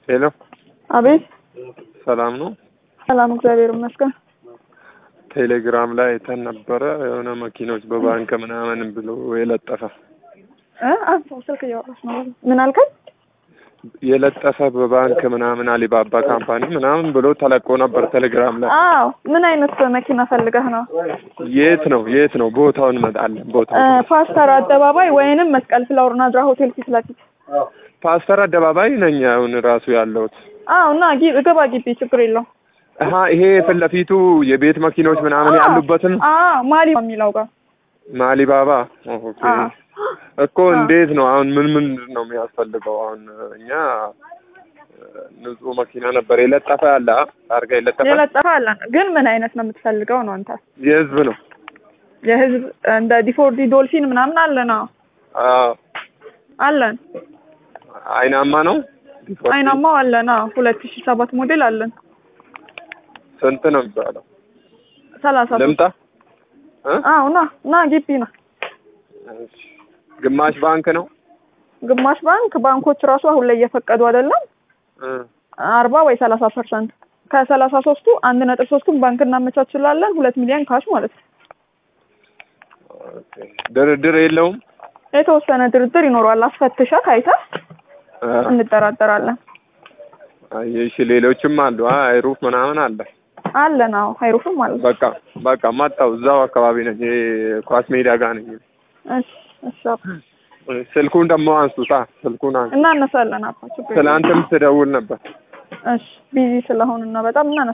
ሄሎ አቤት ሰላም ነው። ሰላም፣ እግዚአብሔር ይመስገን። ቴሌግራም ላይ አይተን ነበረ የሆነ መኪኖች በባንክ ምናምን ብሎ የለጠፈ እ አንተ ስልክ እያወራሽ ነው። ምን አልከኝ? የለጠፈ በባንክ ምናምን አሊባባ ካምፓኒ ምናምን ብሎ ተለቆ ነበር ቴሌግራም ላይ። አዎ። ምን አይነት መኪና ፈልገህ ነው? የት ነው የት ነው ቦታውን እንመጣለን። ቦታው እ ፓስተር አደባባይ ወይንም መስቀል ፍላወር ናዝራ ሆቴል ፊት ለፊት። ፓስተር አደባባይ ነኝ አሁን ራሱ ያለሁት። አዎ። እና ጊ- ግባ ግቢ፣ ችግር የለውም። አሀ ይሄ ፊት ለፊቱ የቤት መኪኖች ምናምን አዎ። ያሉበትን አዎ፣ ማሊ የሚለው ጋር ማሊባባ ኦኬ። አዎ። እኮ እንዴት ነው አሁን ምን ምን ነው የሚያስፈልገው? አሁን እኛ ንጹህ መኪና ነበር የለጠፈ ያለ አ? ታርጋ የለጠፈ የለጠፈ አለን፣ ግን ምን አይነት ነው የምትፈልገው ነው አንተ? የህዝብ ነው። የህዝብ እንደ ዲፎርዲ ዶልፊን ምናምን አለን። አዎ አዎ አለን። አይናማ ነው። አይናማው አለን። አዎ ሁለት ሺህ ሰባት ሞዴል አለን። ስንት ነው የሚባለው? ሰላሳ ሶስት ልምጣ እ? አዎ ና ና ግቢ ና እሺ። ግማሽ ባንክ ነው ግማሽ ባንክ ባንኮች ራሱ አሁን ላይ እየፈቀዱ አይደለም እ። አርባ ወይ ሰላሳ ፐርሰንት ከሰላሳ ሶስቱ አንድ ነጥብ ሶስቱን ባንክ እናመቻችላለን ሁለት ሚሊዮን ካሽ ማለት ነው ኦኬ። ድርድር የለውም። የተወሰነ ድርድር ይኖረዋል አስፈትሸህ አይተህ እ። እንደራደራለን አይ እሺ። ሌሎችም አሉ። አ አይሩፍ ምናምን አለ። አለን አዎ ሀይሩፍም አለ በቃ በቃ መጣሁ። እዛው አካባቢ ነኝ። ይሄ ኳስ ሜዳ ጋር ነኝ። እሺ እሺ አባ። ስልኩን ደግሞ አንሱታ። ስልኩን አንሱ። እናነሳለን አባ ችግር የለም። ትላንትም ስደውል ነበር። እሺ ቢዚ ስለሆንና በጣም እናነሳለን